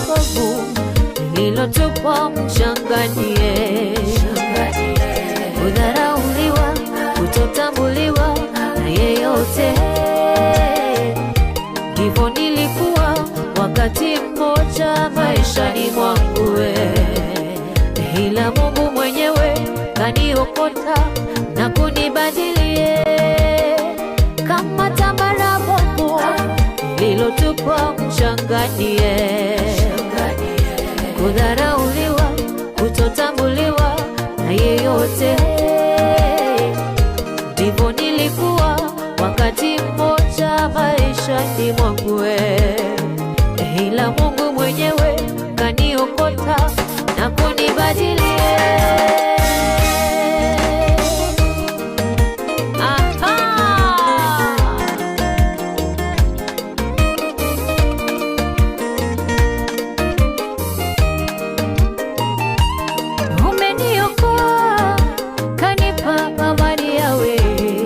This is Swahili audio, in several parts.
povu lililotupwa mchanganie, kudharauliwa, kutotambuliwa na yeyote. Ndivyo nilikuwa wakati mmoja maishani mwangu, we. ila Mungu mwenyewe kaniokota na kunibadilie kama tambara bovu lililotupwa mchanganie, kudharauliwa, kutotambuliwa na yeyote. Ndivyo nilikuwa wakati mmoja maishani mwangu, we. ila Mungu mwenyewe kaniokota na kunibadilie. Aha! Umeniokoa, kanipa amani yawe,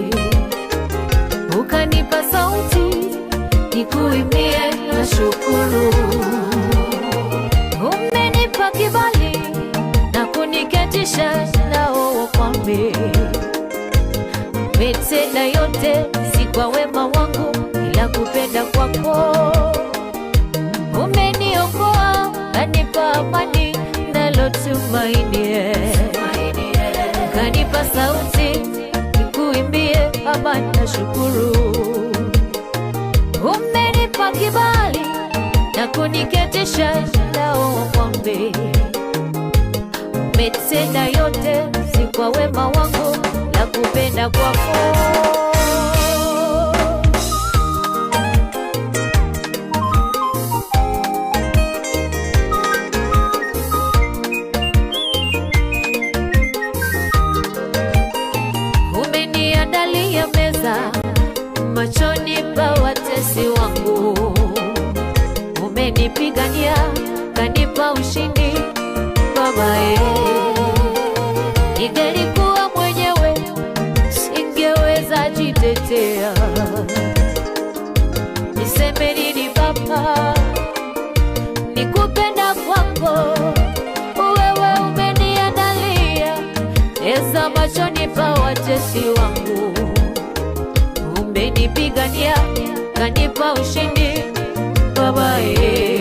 ukanipa sauti nikuimbie na shukuru. Umenipa kibali na kuniketisha nao wakwambe, umetenda yote si kwa wema wangu, ila kupenda kwako umeniokoa kanipa amani nalotumainie kanipa sauti nikuimbie amani na shukuru umenipa kibali na kuniketisha nao wakwambe umetenda yote si kwa wema wangu la kupenda kwako umeniandalia meza machoni pa watesi wangu, umenipigania kanipa ushindi babaye. Ningelikuwa mwenyewe singeweza jitetea, niseme nini Baba? Nikupenda kwako wewe umeniandalia eza machoni pa watesi wangu, umenipigania kanipa ushindi babaye.